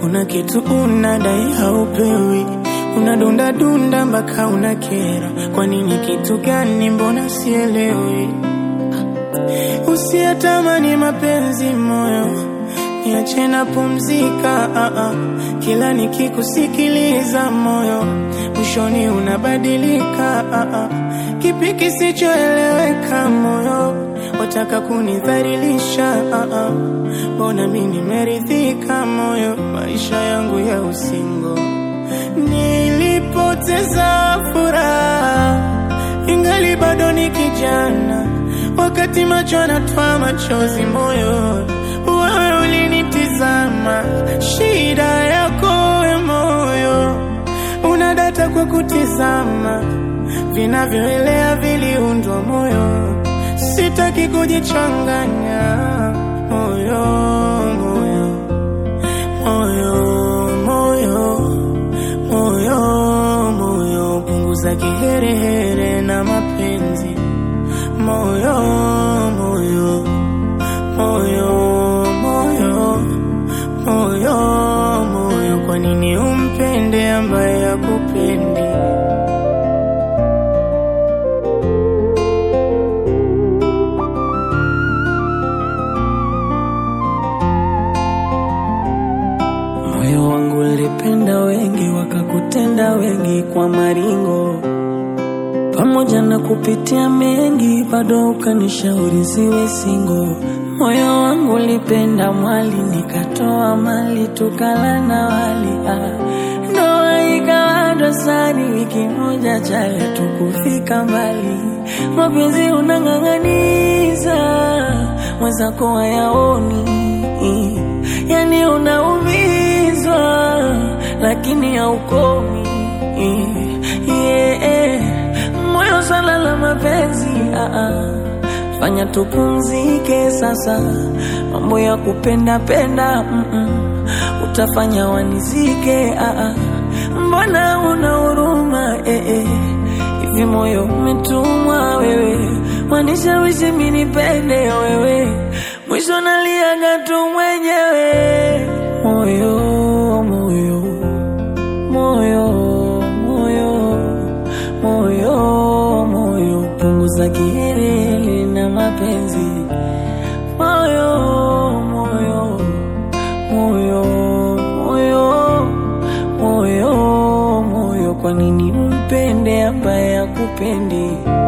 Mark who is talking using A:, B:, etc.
A: kuna kitu unadai haupewi, unadunda dunda mpaka unakera. Kwa nini? Kitu gani? Mbona sielewi? Usiyatamani mapenzi moyo, niache na pumzika. Ah, ah. Kila nikikusikiliza moyo, mwishoni unabadilika. Ah, ah. Kipi kisichoeleweka moyo, wataka kunidhalilisha? Ah, ah. Mbona mi nimeridhika moyo, maisha yangu ya usingo nilipoteza furaha, ingali bado ni kijana wakati macho anatoa machozi moyo, wewe ulinitizama. Shida yako we moyo, unadata kwa kutizama, vinavyoelea viliundwa moyo, sitaki kujichanganya moyo, moyo, moyo, moyo, moyo, moyo, punguza kiherehere na mapenzi moyo moyo moyo moyo moyo moyo, kwa nini umpende ambaye hakupendi? Moyo wangu ulipenda wengi, wakakutenda wengi kwa maringo pamoja na kupitia mengi, bado ukanishauri siwe singo. Moyo wangu ulipenda mwali, nikatoa mali, tukala na wali ah. Ndoa ikawa dosari, wiki moja chaya, tukufika mbali. Mapenzi unang'ang'aniza, mwenzako hayaoni, yani unaumizwa, lakini haukomi yeah. Moyo swala la mapenzi ah -ah. Fanya tupumzike sasa, mambo ya kupenda penda mm -mm. Utafanya wanizike ah -ah. Mbona una huruma eh -eh. Hivi moyo umetumwa wewe, wanishawishi mimi nipende wewe, mwisho naliaga tu mwenyewe. Moyo moyo moyo moyo moyo moyo, punguza kiherehere na mapenzi moyo moyo moyo moyo moyo moyo, kwa nini umpende ambaye hakupendi?